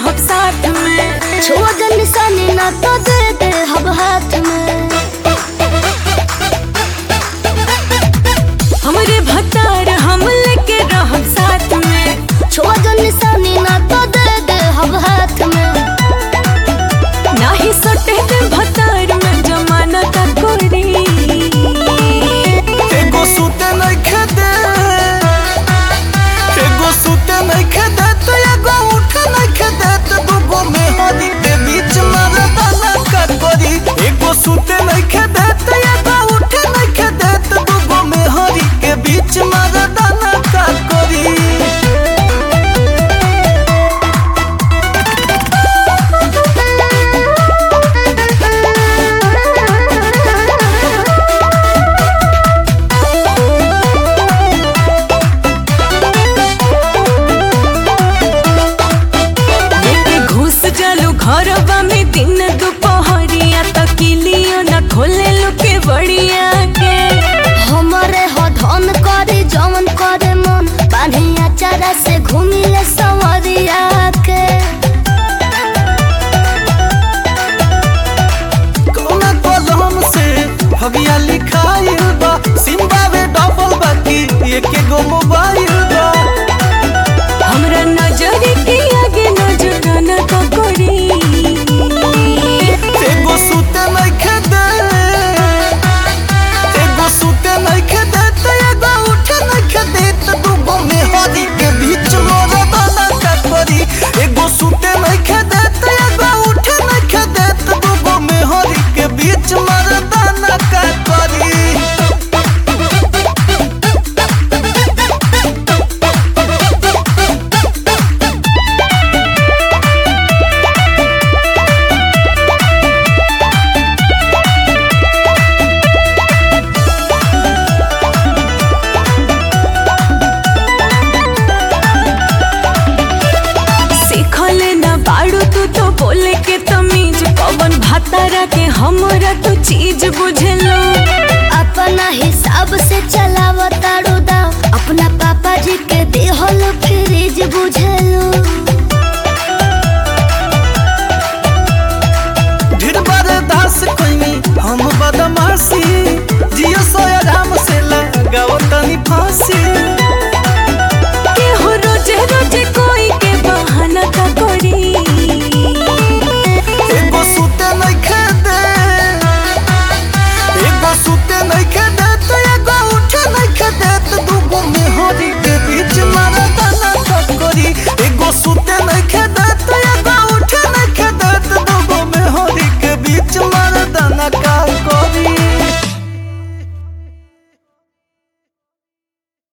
रहब साथ में छुआ जन निशानी ना तो दे दे हब हाथ में हमरे भतार हम लेके रहब साथ में छुआ जन निशानी ना तो दे दे हब हाथ में नाही सटे दे भतार में जमाना का कोरी एगो सूते नइखे दे एगो सूते नइखे दे तो एगो उठे नइखे दे तो दूगो मेहरी के बीच मरदाना का करी एगो सूते नइखे दे तो एगो उठे नइखे दे तो दूगो मेहरी के बीच मरदाना का करी लेके घुस जालू घरवा में दिन दुपहरिया तकिलियो न खोले लुके बड़िया के हमारे हो धन करे जवन करे मन पानिया चारा से घूमी ले सवरिया के कौना कलम से भगिया लिखाइल बा सिम्बा में डबल बाकी एके गो मोबाइल बा हमरा नजर के आगे नजर न तो करी एगो सूते नइखे दे एगो सूते नइखे दे तो एगो उठे नइखे दे तो दूगो मेहरी के बीच मोरा दाना का करी एगो सूते नइखे दे तो एगो उठे नइखे दे तो दूगो मेहरी के बीच मोरा दाना का करी सीखल न बाड़ू तू तो बोले के तमीज कवन भातारा के हमरा तू चीज बुझलो अपना हिसाब से चलाव तारू दाव अपना पापा जी के देहल फ्रिज बुझे